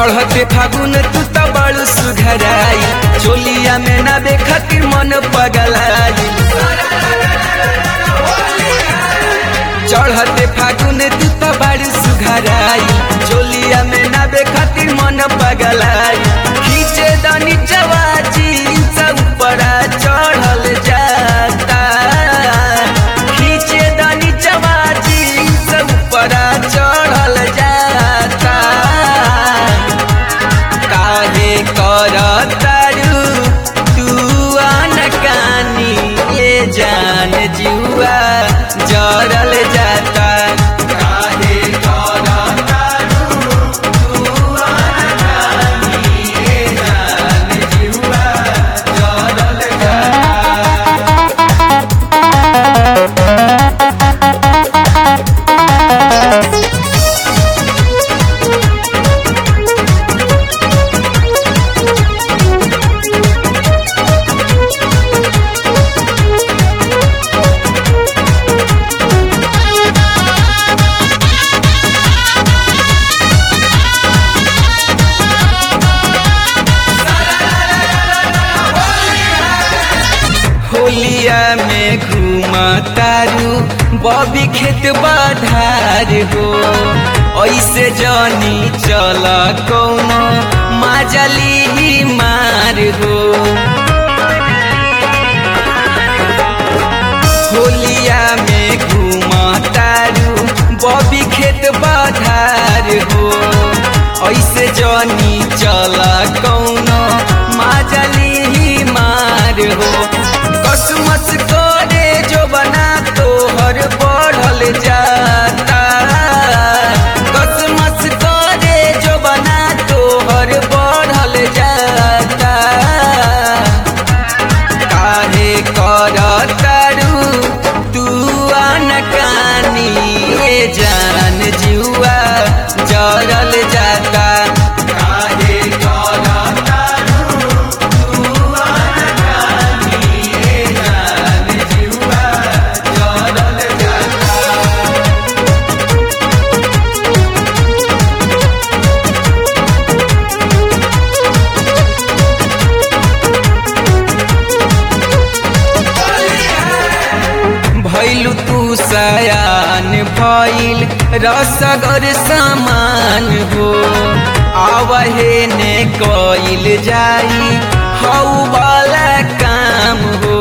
चढ़ते फागुन तू त बड़ू सुघराई चोलिया में ना देखती मन पगलाई चढ़ते फागुन तू त बड़ू सुघराई चोलिया में ना देखती मन पगलाई खींचे दनी चवाची सब ऊपरा चढ़ल जाता खींचे दनी चवाची सब ऊपरा चढ़ल जाता काहे करतारू तू अनकानी ये जान जुआ जरल जाता काहे करतारू तू अनकानी ये जान जुआ जरल जाता होलिया में घूमा तारू बबी खेत बाधार हो ऐसे जानी चला कौनो माजली ही मार हो होलिया में घूमा तारू बबी खेत बाधार हो ऐसे जानी चला कौनो माजली ही मार हो कसमस करे जो बना तोहर बढ़ल जाता कसमस करे जो बना तोहर बढ़ल जाता काहे करतारू तू अनकानी ये जान जुआ जरल जाता काहे करतारू तू अनकानी ये जान जुआ जरल जाता भैलु तू सयान भइल रसगर समान हो आवहे ने कइल जाई हौ वाला काम हो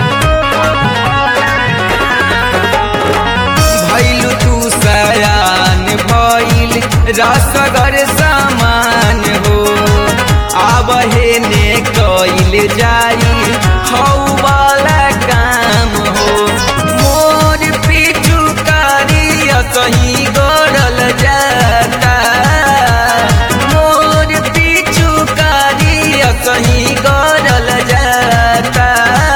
भैलु तू सयान भइल रसगर समान हो आवहे ने कइल जाई हौ वाला काम हो मोर पीछू कारिया कहीं गड़ल जाता मोर पीछू कारिया कहीं गड़ल जाता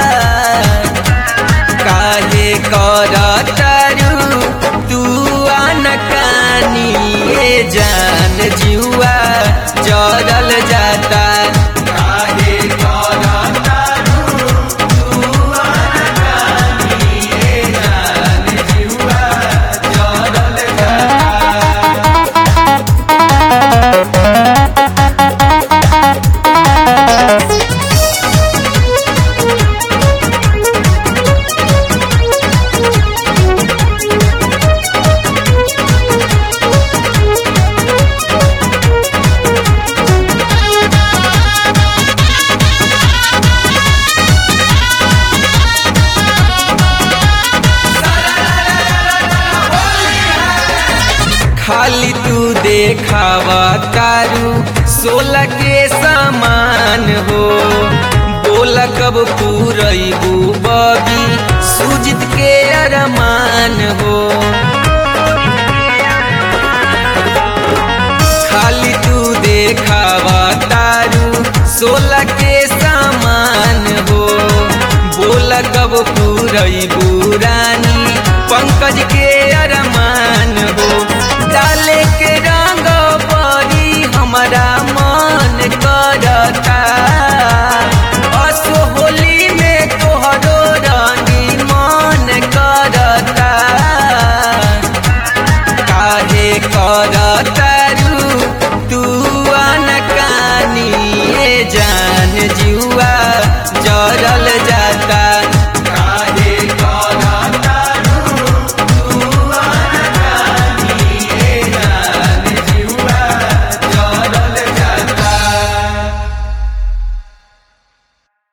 काहे करतारू तू अनकानी ये जान जुआ जरल जाता काहे करतारू तू अनकानी ये जान जुआ जरल जाता खाली तू देखावा तारू सोलह के समान हो बोल कब पूरबू बबी सुजित के अरमान हो खाली तू देखावा तारू सोलह के समान हो बोल कब पूरबू रानी पंकज के